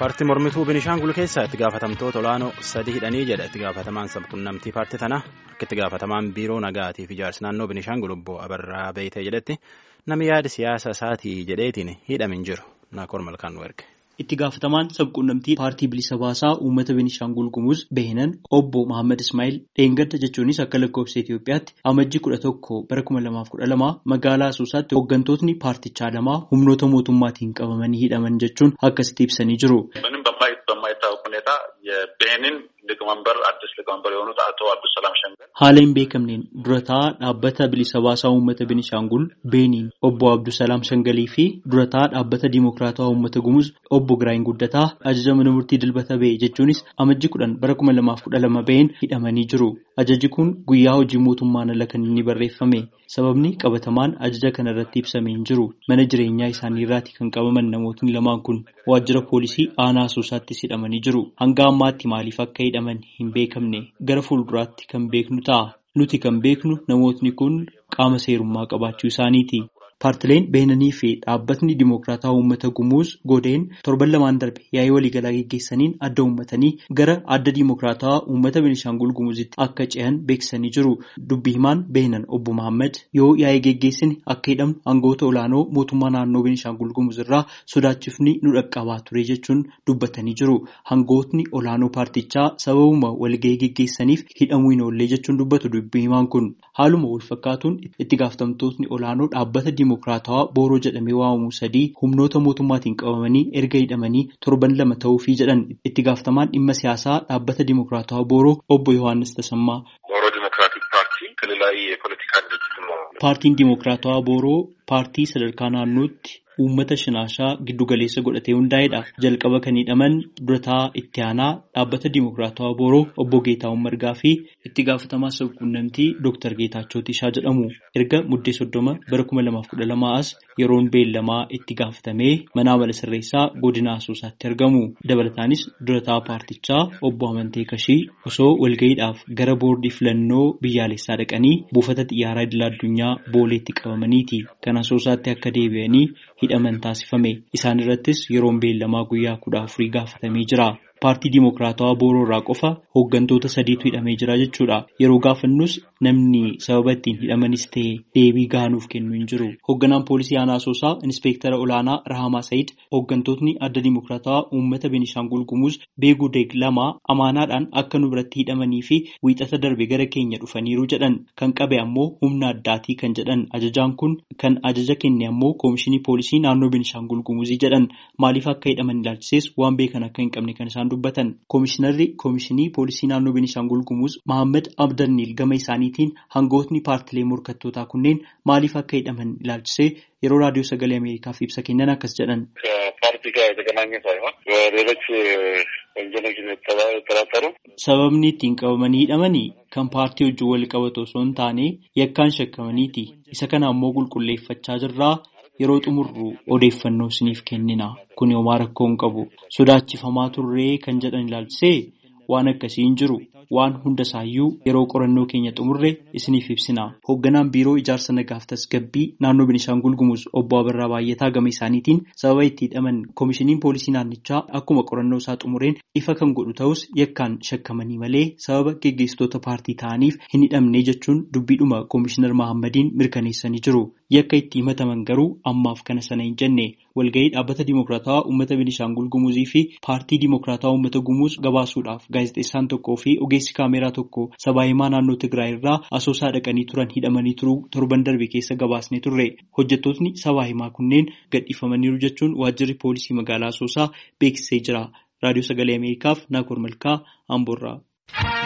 paartii mormituu Binishaangul keessaa itti gaafatamtoota olaanoo sadii hidhanii jedha itti gaafatamaan sabquunnamtii paartii tanaa akka itti gaafatamaan biiroo nagaatii fi ijaarsa naannoo Binishaangul obbo Abarraa Beeyitee jedhetti namni yaada siyaasa isaatii jedheetiin hidhamin jiru naakoor malkaan nu erge. Itti gaafatamaan sabquunnamtii paartii bilisa baasaa uummata Beenishaangul Gumuz Behinan obbo Mohaammed Ismaa'il dheengadda jechuunis akka lakkoofsa Itoophiyaatti amajjii kudha tokko bara kuma lamaaf kudha lama magaalaa Asoosaatti hooggantootni paartichaa lamaa humnoota mootummaatiin qabamanii hidhaman jechuun akkasitti ibsanii jiru. Haala hin beekamneen durataa dhaabbata bilisa baasaa uummata Beenishaangul Beeniin obbo Abdusalaam Shangalii fi durataa dhaabbata Dimookiraatawaa uummata Gumuz obbo Giraayeen Guddataa ajaja mana murtii dilbata ba'e jechuunis amajjii kudhan bara kuma lamaaf kudha lama ba'een hidhamanii jiru. Ajajji kun guyyaa hojii mootummaan ala kan inni barreeffame. Sababni qabatamaan ajaja kana irratti ibsamee hin jiru. Mana jireenyaa isaanii irraati kan qabaman namootni lamaan kun waajjira poolisii aanaa Asoosaattis hidhamanii jiru. Hanga ammaatti maaliif akka hidhaman hin beekamne gara fuulduraatti kan beeknu ta'a. Nuti kan beeknu namootni kun qaama seerummaa qabaachuu isaaniiti. Paartileen Beenanii fi dhaabbatni Dimookiraataa Uummata Gumuuz Godeen torban lamaan darbe yaa'ii waliigalaa geggeessaniin adda uummatanii gara adda Dimookiraataa Uummata Beenishaangul Gumuuzitti akka ce'an beeksisanii jiru. Dubbii himaan Beenan obbo Mohaammed yoo yaa'ii geggeessine akka hidhamnu aangoota olaanoo mootummaa naannoo Beenishaangul Gumuuz irraa sodaachifni nu dhaqqabaa ture jechuun dubbatanii jiru. Aangootni olaanoo paartichaa sababuma walgahii geggeessaniif hidhamuu hin oollee jechuun dubbatu dubbii himaan kun. Haaluma wal fakkaatuun itti gaafatamtootni olaanoo dhaabbata Dimookiraatawaa Booroo jedhamee waamamu sadii humnoota mootummaatiin qabamanii erga hidhamanii torban lama ta'uufii jedhan itti gaafatamaan dhimma siyaasaa dhaabbata Dimookiraatawaa Booroo obbo Yohaannis Tasammaa. Paartiin Dimookiraatawaa Booroo paartii sadarkaa naannootti uummata shinaashaa giddu galeessa godhatee hundaa'edha. Jalqaba kan hidhaman durataa itti aanaa dhaabbata Dimookiraatawaa Booroo obbo Geetaawwan Margaa fi itti gaafatamaa sabquunnamtii Dooktar Geetaachoo Tishaa jedhamu. Erga muddee soddoma bara kuma lamaaf kudha lamaa as yeroon beellamaa itti gaafatamee mana amala sirreessaa godina Asoosaatti argamu. Dabalataanis durataa paartichaa obbo Amantee Kashii osoo walga'iidhaaf gara boordii filannoo biyyaalessaa dhaqanii buufata xiyyaaraa idil addunyaa booleetti qabamaniiti. Kan Asoosaatti akka deebi'anii hidhaman taasifame. Isaan irrattis yeroon beellamaa guyyaa kudha afurii gaafatamee jira. Paartii Dimookiraatawaa Booroo irraa qofa hooggantoota sadiitu hidhamee jira jechuudha. Yeroo gaafannus namni sababa ittiin hidhamanis ta'e deebii gaanuuf kennu hin jiru. Hoogganaan poolisii aanaa Asoosaa Inspektara Olaanaa Rahamaa Sa'iid hooggantootni adda Dimookiraatawaa uummata Beenishaangul Gumuuz beekuu deeg lama amaanaadhaan akka nu biratti hidhamanii fi wiixata darbe gara keenya dhufaniiru jedhan kan qabe ammoo humna addaatii kan jedhan ajajaan kun kan ajaja kenne ammoo koomishinii poolisii naannoo Beenishaangul Gumuuzii jedhan maaliif akka hidhaman ilaalchisees waan beekan akka hin qabne kan isaan dubbatan koomishinarri koomishinii poolisii naannoo Beenishaangul Gumuuz Mohaammed Abdanniil gama isaaniitiin hangootni paartilee morkattootaa kunneen maaliif akka hidhaman ilaalchisee yeroo raadiyoo sagalee Ameerikaaf ibsa kennan akkas jedhan. Sababni ittiin qabamanii hidhamanii kan paartii wajjin wal qabatu osoo hin taane yakkaan shakkamaniiti. Isa kana ammoo qulqulleeffachaa jirraa. Yeroo xumurru odeeffannoo isiniif kennina. Kun homaa rakkoo hin qabu. Sodaachifamaa turree kan jedhan ilaalchisee waan akkasii hin jiru. Waan hunda isaayyuu yeroo qorannoo keenya xumurre isiniif ibsina. Hoogganaan biiroo ijaarsa nagaaf tasgabbii naannoo Beenishaangul Gumuz obbo Abarraa Baay'ataa gama isaaniitiin sababa itti hidhaman koomishiniin poolisii naannichaa akkuma qorannoo isaa xumureen ifa kan godhu ta'us yakkaan shakkamanii malee sababa geggeessitoota paartii ta'aniif hin hidhamne jechuun dubbiidhuma koomishinar Mahaammadiin mirkaneessanii jiru. Yakka itti himataman garuu ammaaf kana sana hin jenne walgahii dhaabbata Dimookiraatawaa uummata Beenishaangul Gumuzii fi paartii Dimookiraatawaa uummata Gumuz gabaasuudhaaf gaazexeessaan tokkoo fi ogeessi kaameraa tokko sabaa himaa naannoo Tigraay irraa asoosaa dhaqanii turan hidhamanii turuu torban darbe keessa gabaasne turre. Hojjettootni sabaa himaa kunneen gadhiifamaniiru jechuun waajjirri poolisii magaalaa asoosaa beeksisee jira. Raadiyoo sagalee Ameerikaaf Naakoor Malkaa Amboorraa.